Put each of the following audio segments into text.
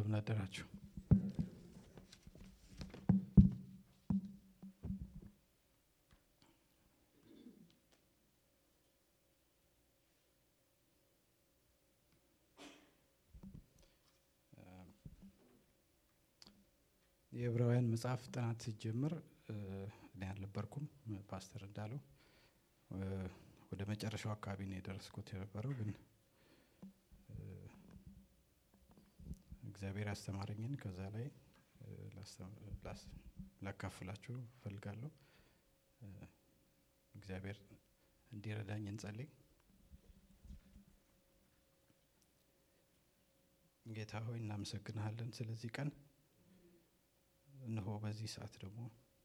እንደምን አደራችሁ። የዕብራውያን መጽሐፍ ጥናት ሲጀምር እኔ አልነበርኩም። ፓስተር እንዳለው ወደ መጨረሻው አካባቢ ነው የደረስኩት የነበረው ግን እግዚአብሔር ያስተማረኝን ከዛ ላይ ላካፍላችሁ እፈልጋለሁ። እግዚአብሔር እንዲረዳኝ እንጸልይ። ጌታ ሆይ እናመሰግንሃለን ስለዚህ ቀን። እነሆ በዚህ ሰዓት ደግሞ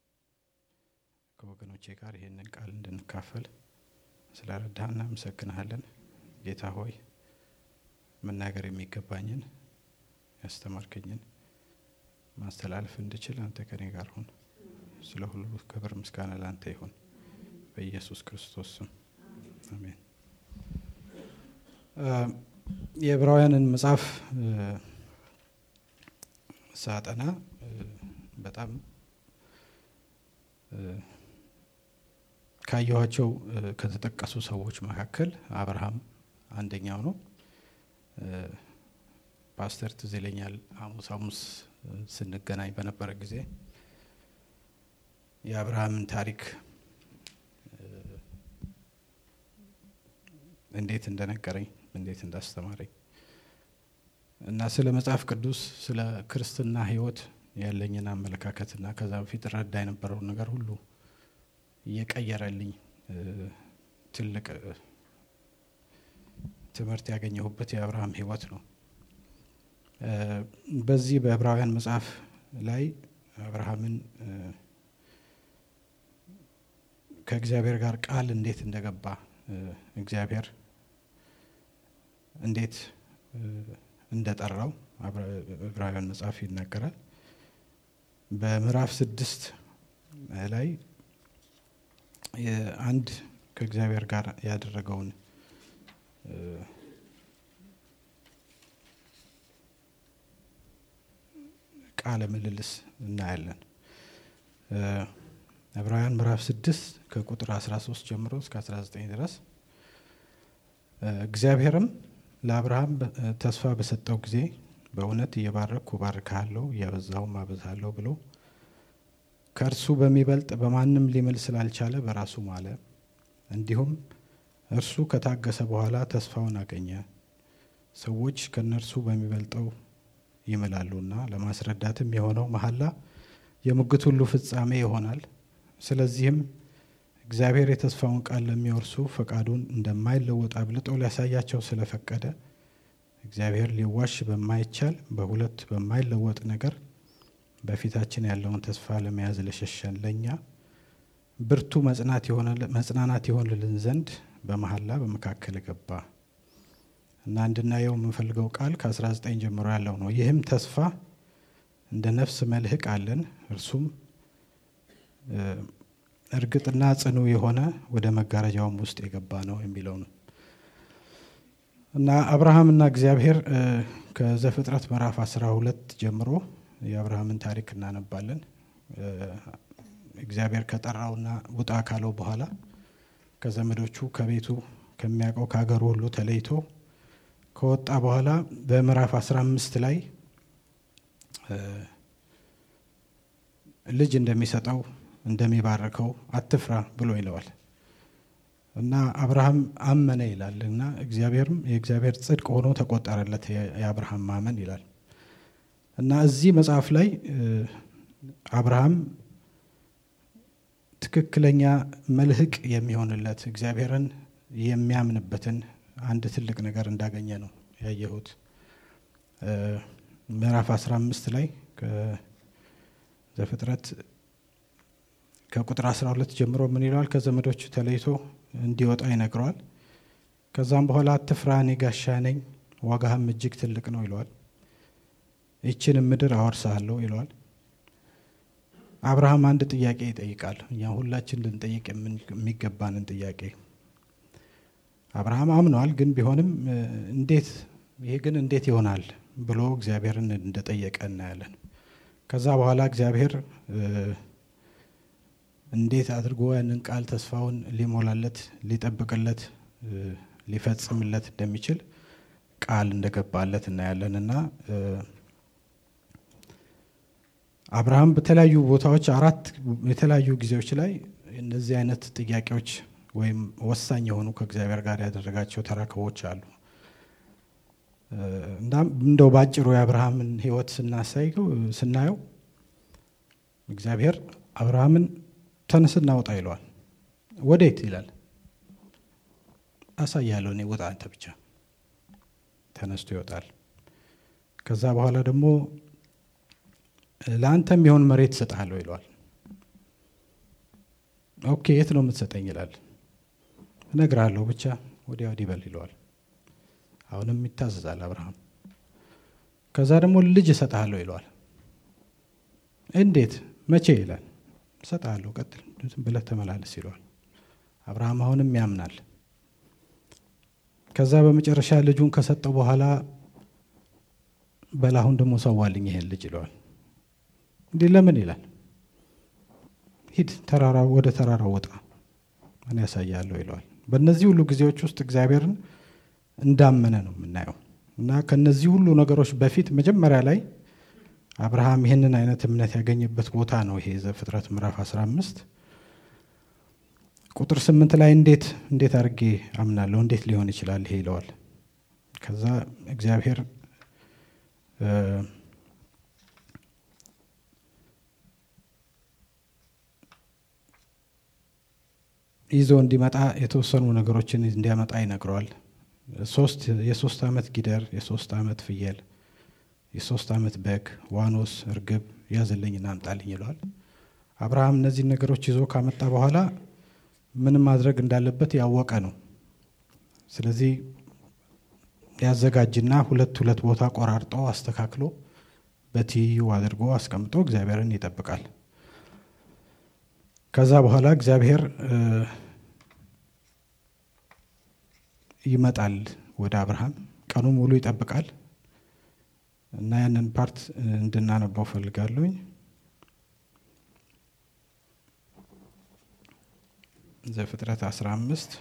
ከወገኖቼ ጋር ይህንን ቃል እንድንካፈል ስለረዳህ እናመሰግንሃለን። ጌታ ሆይ መናገር የሚገባኝን ያስተማርከኝን ማስተላለፍ እንድችል አንተ ከኔ ጋር ሁን። ስለ ሁሉ ክብር ምስጋና ለአንተ ይሁን፣ በኢየሱስ ክርስቶስ ስም አሜን። የዕብራውያንን መጽሐፍ ሳጠና በጣም ካየኋቸው ከተጠቀሱ ሰዎች መካከል አብርሃም አንደኛው ነው። ፓስተር ትዝ ይለኛል ሐሙስ ሐሙስ ስንገናኝ በነበረ ጊዜ የአብርሃምን ታሪክ እንዴት እንደነገረኝ እንዴት እንዳስተማረኝ እና ስለ መጽሐፍ ቅዱስ ስለ ክርስትና ሕይወት ያለኝን አመለካከትና ከዛ በፊት ረዳ የነበረውን ነገር ሁሉ እየቀየረልኝ ትልቅ ትምህርት ያገኘሁበት የአብርሃም ሕይወት ነው። በዚህ በዕብራውያን መጽሐፍ ላይ አብርሃምን ከእግዚአብሔር ጋር ቃል እንዴት እንደገባ እግዚአብሔር እንዴት እንደጠራው ዕብራውያን መጽሐፍ ይናገራል። በምዕራፍ ስድስት ላይ አንድ ከእግዚአብሔር ጋር ያደረገውን ቃለ ምልልስ እናያለን። ዕብራውያን ምዕራፍ ስድስት ከቁጥር 13 ጀምሮ እስከ 19 ድረስ እግዚአብሔርም ለአብርሃም ተስፋ በሰጠው ጊዜ በእውነት እየባረኩ እባርክሃለሁ እያበዛሁም አበዛለሁ ብሎ ከእርሱ በሚበልጥ በማንም ሊምል ስላልቻለ በራሱ ማለ። እንዲሁም እርሱ ከታገሰ በኋላ ተስፋውን አገኘ። ሰዎች ከእነርሱ በሚበልጠው ይምላሉና ለማስረዳትም የሆነው መሐላ የሙግት ሁሉ ፍጻሜ ይሆናል። ስለዚህም እግዚአብሔር የተስፋውን ቃል ለሚወርሱ ፈቃዱን እንደማይለወጥ አብልጦ ሊያሳያቸው ስለፈቀደ እግዚአብሔር ሊዋሽ በማይቻል በሁለት በማይለወጥ ነገር በፊታችን ያለውን ተስፋ ለመያዝ ለሸሸን ለእኛ ብርቱ መጽናናት ይሆንልን ዘንድ በመሐላ በመካከል ገባ እና እንድናየው የምንፈልገው ቃል ከ19 ጀምሮ ያለው ነው። ይህም ተስፋ እንደ ነፍስ መልህቅ አለን፣ እርሱም እርግጥና ጽኑ የሆነ ወደ መጋረጃውም ውስጥ የገባ ነው የሚለው ነው እና አብርሃምና እግዚአብሔር ከዘፍጥረት ምዕራፍ 12 ጀምሮ የአብርሃምን ታሪክ እናነባለን። እግዚአብሔር ከጠራውና ውጣ ካለው በኋላ ከዘመዶቹ ከቤቱ ከሚያውቀው ከሀገሩ ሁሉ ተለይቶ ከወጣ በኋላ በምዕራፍ 15 ላይ ልጅ እንደሚሰጠው እንደሚባርከው አትፍራ ብሎ ይለዋል እና አብርሃም አመነ ይላል እና እግዚአብሔርም የእግዚአብሔር ጽድቅ ሆኖ ተቆጠረለት የአብርሃም ማመን ይላል እና እዚህ መጽሐፍ ላይ አብርሃም ትክክለኛ መልህቅ የሚሆንለት እግዚአብሔርን የሚያምንበትን አንድ ትልቅ ነገር እንዳገኘ ነው ያየሁት። ምዕራፍ 15 ላይ ዘፍጥረት ከቁጥር 12 ጀምሮ ምን ይለዋል? ከዘመዶቹ ተለይቶ እንዲወጣ ይነግረዋል። ከዛም በኋላ አትፍራ፣ እኔ ጋሻ ነኝ፣ ዋጋህም እጅግ ትልቅ ነው ይለዋል። ይችንም ምድር አወርስሃለሁ ይለዋል። አብርሃም አንድ ጥያቄ ይጠይቃል። እኛ ሁላችን ልንጠይቅ የሚገባንን ጥያቄ አብርሃም አምነዋል። ግን ቢሆንም እንዴት ይሄ ግን እንዴት ይሆናል ብሎ እግዚአብሔርን እንደጠየቀ እናያለን። ከዛ በኋላ እግዚአብሔር እንዴት አድርጎ ያንን ቃል ተስፋውን ሊሞላለት ሊጠብቅለት ሊፈጽምለት እንደሚችል ቃል እንደገባለት እናያለን እና አብርሃም በተለያዩ ቦታዎች አራት የተለያዩ ጊዜዎች ላይ እነዚህ አይነት ጥያቄዎች ወይም ወሳኝ የሆኑ ከእግዚአብሔር ጋር ያደረጋቸው ተራክቦች አሉ። እናም እንደው ባጭሩ የአብርሃምን ሕይወት ስናሳየው ስናየው እግዚአብሔር አብርሃምን ተነስ እናውጣ ይለዋል። ወዴት ይላል። አሳያለሁ እኔ ውጣ አንተ ብቻ። ተነስቶ ይወጣል። ከዛ በኋላ ደግሞ ለአንተ የሚሆን መሬት እሰጥሃለሁ ይለዋል። ኦኬ የት ነው የምትሰጠኝ ይላል። እነግርሃለሁ ብቻ ወዲያ ወዲህ በል ይለዋል። አሁንም ይታዘዛል አብርሃም። ከዛ ደግሞ ልጅ እሰጥሃለሁ ይለዋል። እንዴት መቼ ይላል። እሰጥሃለሁ ቀጥል ብለህ ተመላለስ ይለዋል። አብርሃም አሁንም ያምናል። ከዛ በመጨረሻ ልጁን ከሰጠው በኋላ በላሁን ደግሞ ሰዋልኝ ይሄን ልጅ ይለዋል። እንዲህ ለምን ይላል። ሂድ ተራራ ወደ ተራራው ወጣ እኔ ያሳያለሁ ይለዋል። በእነዚህ ሁሉ ጊዜዎች ውስጥ እግዚአብሔርን እንዳመነ ነው የምናየው እና ከነዚህ ሁሉ ነገሮች በፊት መጀመሪያ ላይ አብርሃም ይህንን አይነት እምነት ያገኘበት ቦታ ነው ይሄ ዘፍጥረት ምዕራፍ 15 ቁጥር ስምንት ላይ እንዴት እንዴት አድርጌ አምናለሁ እንዴት ሊሆን ይችላል ይሄ ይለዋል። ከዛ እግዚአብሔር ይዞ እንዲመጣ የተወሰኑ ነገሮችን እንዲያመጣ ይነግረዋል። ሶስት የሶስት ዓመት ጊደር፣ የሶስት ዓመት ፍየል፣ የሶስት ዓመት በግ፣ ዋኖስ፣ እርግብ ያዝልኝና አምጣልኝ ይለዋል። አብርሃም እነዚህን ነገሮች ይዞ ካመጣ በኋላ ምን ማድረግ እንዳለበት ያወቀ ነው። ስለዚህ ያዘጋጅና ሁለት ሁለት ቦታ ቆራርጦ አስተካክሎ በትይዩ አድርጎ አስቀምጦ እግዚአብሔርን ይጠብቃል። ከዛ በኋላ እግዚአብሔር ይመጣል ወደ አብርሃም። ቀኑ ሙሉ ይጠብቃል እና ያንን ፓርት እንድናነባው ፈልጋለሁኝ። ዘፍጥረት 15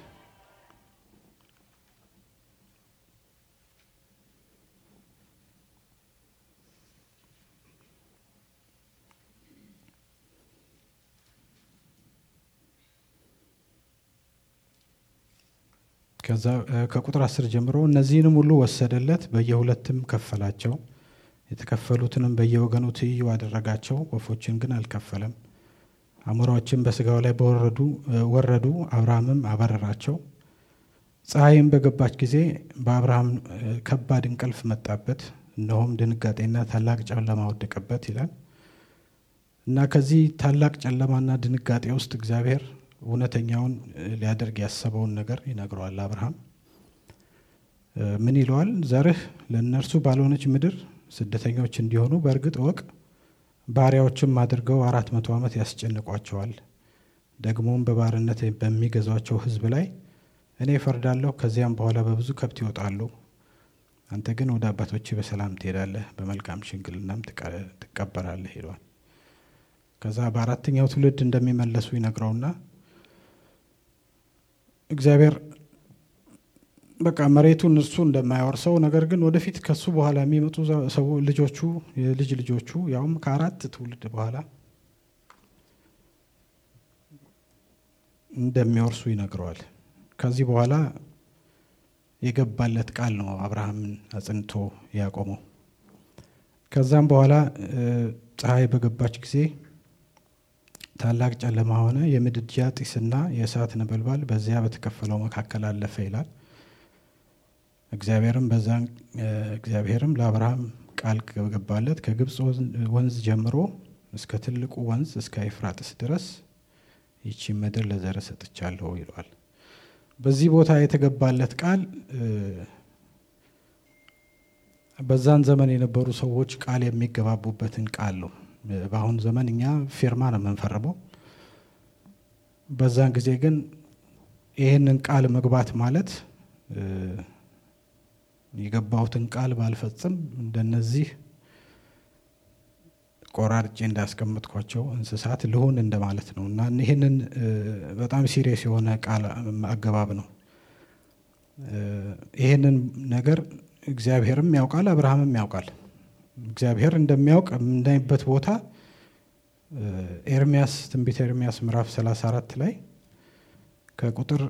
ከዛ ከቁጥር አስር ጀምሮ እነዚህንም ሁሉ ወሰደለት፣ በየሁለትም ከፈላቸው። የተከፈሉትንም በየወገኑ ትይዩ አደረጋቸው። ወፎችን ግን አልከፈለም። አሞራዎችም በስጋው ላይ በወረዱ ወረዱ። አብርሃምም አበረራቸው። ፀሐይም በገባች ጊዜ በአብርሃም ከባድ እንቅልፍ መጣበት፣ እነሆም ድንጋጤና ታላቅ ጨለማ ወደቀበት ይላል እና ከዚህ ታላቅ ጨለማና ድንጋጤ ውስጥ እግዚአብሔር እውነተኛውን ሊያደርግ ያሰበውን ነገር ይነግረዋል። አብርሃም ምን ይለዋል? ዘርህ ለእነርሱ ባልሆነች ምድር ስደተኞች እንዲሆኑ በእርግጥ እወቅ። ባሪያዎችም አድርገው አራት መቶ ዓመት ያስጨንቋቸዋል። ደግሞም በባርነት በሚገዟቸው ሕዝብ ላይ እኔ እፈርዳለሁ። ከዚያም በኋላ በብዙ ከብት ይወጣሉ። አንተ ግን ወደ አባቶች በሰላም ትሄዳለህ፣ በመልካም ሽምግልናም ትቀበራለህ ይለዋል። ከዛ በአራተኛው ትውልድ እንደሚመለሱ ይነግረውና እግዚአብሔር በቃ መሬቱን እርሱ እንደማያወርሰው ነገር ግን ወደፊት ከሱ በኋላ የሚመጡ ሰው ልጆቹ የልጅ ልጆቹ ያውም ከአራት ትውልድ በኋላ እንደሚወርሱ ይነግረዋል። ከዚህ በኋላ የገባለት ቃል ነው አብርሃምን አጽንቶ ያቆመው። ከዛም በኋላ ፀሐይ በገባች ጊዜ ታላቅ ጨለማ ሆነ፣ የምድጃ ጢስና የእሳት ነበልባል በዚያ በተከፈለው መካከል አለፈ ይላል። እግዚአብሔርም በዛን እግዚአብሔርም ለአብርሃም ቃል ገባለት ከግብፅ ወንዝ ጀምሮ እስከ ትልቁ ወንዝ እስከ ኤፍራጥስ ድረስ ይቺ ምድር ለዘር ሰጥቻለሁ ይለዋል። በዚህ ቦታ የተገባለት ቃል በዛን ዘመን የነበሩ ሰዎች ቃል የሚገባቡበትን ቃል ነው። በአሁን ዘመን እኛ ፊርማ ነው የምንፈርመው። በዛን ጊዜ ግን ይህንን ቃል መግባት ማለት የገባሁትን ቃል ባልፈጽም እንደነዚህ ቆራርጬ እንዳስቀምጥኳቸው እንስሳት ልሁን እንደማለት ነው እና ይህንን በጣም ሲሪየስ የሆነ ቃል አገባብ ነው። ይህንን ነገር እግዚአብሔርም ያውቃል፣ አብርሃምም ያውቃል። እግዚአብሔር እንደሚያውቅ የምናይበት ቦታ ኤርሚያስ ትንቢተ ኤርሚያስ ምዕራፍ 34 ላይ ከቁጥር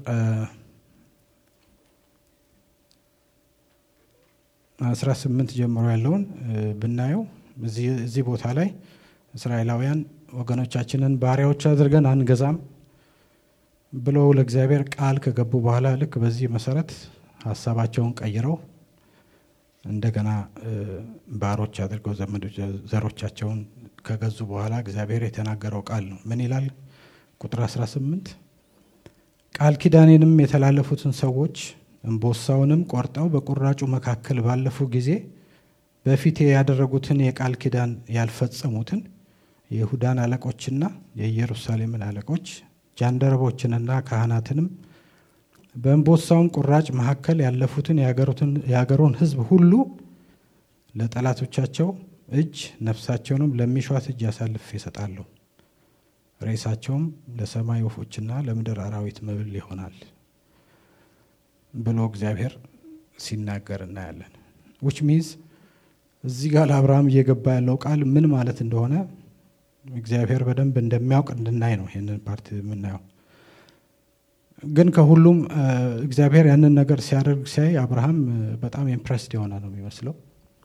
18 ጀምሮ ያለውን ብናየው እዚህ ቦታ ላይ እስራኤላውያን ወገኖቻችንን ባሪያዎች አድርገን አንገዛም ብለው ለእግዚአብሔር ቃል ከገቡ በኋላ ልክ በዚህ መሰረት ሀሳባቸውን ቀይረው እንደገና ባሮች አድርገው ዘሮቻቸውን ከገዙ በኋላ እግዚአብሔር የተናገረው ቃል ነው። ምን ይላል? ቁጥር 18 ቃል ኪዳኔንም የተላለፉትን ሰዎች እምቦሳውንም ቆርጠው በቁራጩ መካከል ባለፉ ጊዜ በፊቴ ያደረጉትን የቃል ኪዳን ያልፈጸሙትን የይሁዳን አለቆችና የኢየሩሳሌምን አለቆች ጃንደረቦችንና ካህናትንም በእንቦሳውም ቁራጭ መካከል ያለፉትን የአገሩን ሕዝብ ሁሉ ለጠላቶቻቸው እጅ ነፍሳቸውንም ለሚሿት እጅ አሳልፌ እሰጣለሁ። ሬሳቸውም ለሰማይ ወፎችና ለምድር አራዊት መብል ይሆናል ብሎ እግዚአብሔር ሲናገር እናያለን። ዊች ሚንስ እዚህ ጋር ለአብርሃም እየገባ ያለው ቃል ምን ማለት እንደሆነ እግዚአብሔር በደንብ እንደሚያውቅ እንድናይ ነው ይህንን ፓርት የምናየው። ግን ከሁሉም እግዚአብሔር ያንን ነገር ሲያደርግ ሲያይ አብርሃም በጣም ኢምፕረስድ የሆነ ነው የሚመስለው።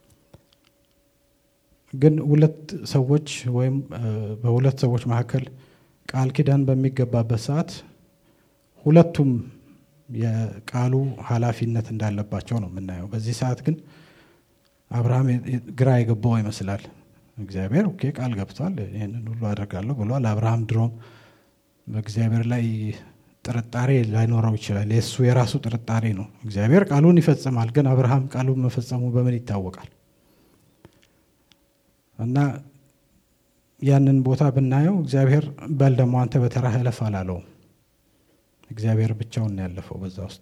ግን ሁለት ሰዎች ወይም በሁለት ሰዎች መካከል ቃል ኪዳን በሚገባበት ሰዓት ሁለቱም የቃሉ ኃላፊነት እንዳለባቸው ነው የምናየው። በዚህ ሰዓት ግን አብርሃም ግራ የገባው ይመስላል። እግዚአብሔር ኦኬ ቃል ገብቷል፣ ይህንን ሁሉ አደርጋለሁ ብሏል። አብርሃም ድሮም በእግዚአብሔር ላይ ጥርጣሬ ላይኖረው ይችላል። የእሱ የራሱ ጥርጣሬ ነው። እግዚአብሔር ቃሉን ይፈጽማል፣ ግን አብርሃም ቃሉን መፈጸሙ በምን ይታወቃል? እና ያንን ቦታ ብናየው እግዚአብሔር በል ደግሞ አንተ በተራህ እለፍ አላለውም። እግዚአብሔር ብቻውን ነው ያለፈው በዛ ውስጥ።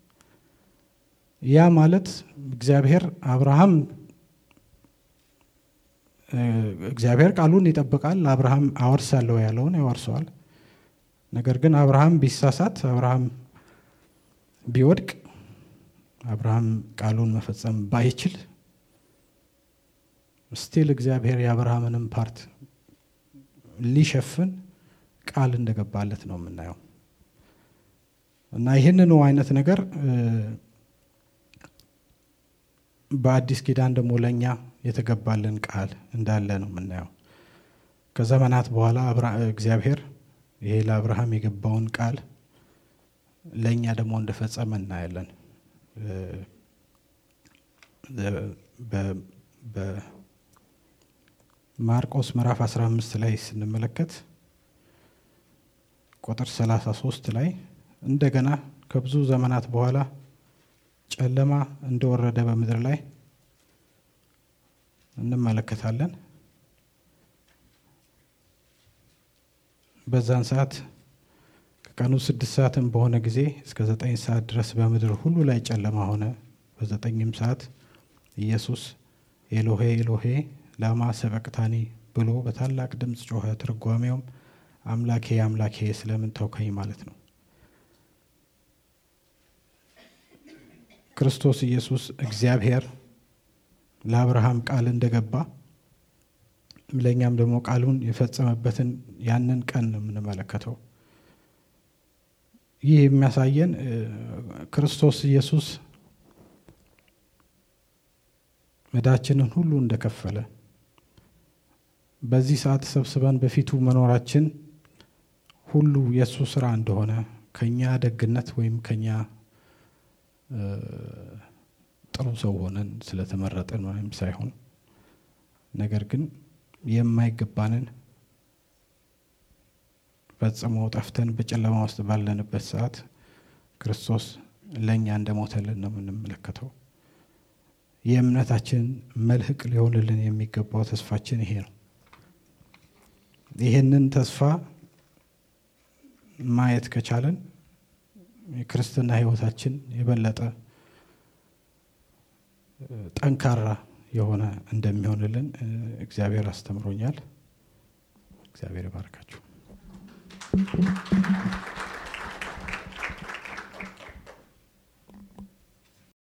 ያ ማለት እግዚአብሔር አብርሃም እግዚአብሔር ቃሉን ይጠብቃል። አብርሃም አወርሳለሁ ያለውን ያወርሰዋል። ነገር ግን አብርሃም ቢሳሳት፣ አብርሃም ቢወድቅ፣ አብርሃም ቃሉን መፈጸም ባይችል ስቲል እግዚአብሔር የአብርሃምንም ፓርት ሊሸፍን ቃል እንደገባለት ነው የምናየው እና ይህንኑ አይነት ነገር በአዲስ ኪዳን ደግሞ ለእኛ የተገባልን ቃል እንዳለ ነው የምናየው። ከዘመናት በኋላ እግዚአብሔር ይሄ ለአብርሃም የገባውን ቃል ለእኛ ደግሞ እንደፈጸመ እናያለን። በማርቆስ ምዕራፍ 15 ላይ ስንመለከት ቁጥር 33 ላይ እንደገና ከብዙ ዘመናት በኋላ ጨለማ እንደወረደ በምድር ላይ እንመለከታለን። በዛን ሰዓት ከቀኑ ስድስት ሰዓትም በሆነ ጊዜ እስከ ዘጠኝ ሰዓት ድረስ በምድር ሁሉ ላይ ጨለማ ሆነ። በዘጠኝም ሰዓት ኢየሱስ ኤሎሄ ኤሎሄ ላማ ሰበቅታኒ ብሎ በታላቅ ድምፅ ጮኸ። ትርጓሜውም አምላኬ አምላኬ ስለምን ተውከኝ ማለት ነው። ክርስቶስ ኢየሱስ እግዚአብሔር ለአብርሃም ቃል እንደገባ ለእኛም ደግሞ ቃሉን የፈጸመበትን ያንን ቀን ነው የምንመለከተው። ይህ የሚያሳየን ክርስቶስ ኢየሱስ ዕዳችንን ሁሉ እንደከፈለ በዚህ ሰዓት ሰብስበን በፊቱ መኖራችን ሁሉ የእሱ ስራ እንደሆነ ከኛ ደግነት ወይም ከኛ ጥሩ ሰው ሆነን ስለተመረጥን ወይም ሳይሆን ነገር ግን የማይገባንን ፈጽሞ ጠፍተን በጨለማ ውስጥ ባለንበት ሰዓት ክርስቶስ ለእኛ እንደሞተልን ነው የምንመለከተው። የእምነታችን መልህቅ ሊሆንልን የሚገባው ተስፋችን ይሄ ነው። ይህንን ተስፋ ማየት ከቻለን የክርስትና ሕይወታችን የበለጠ ጠንካራ የሆነ እንደሚሆንልን እግዚአብሔር አስተምሮኛል። እግዚአብሔር ይባርካችሁ።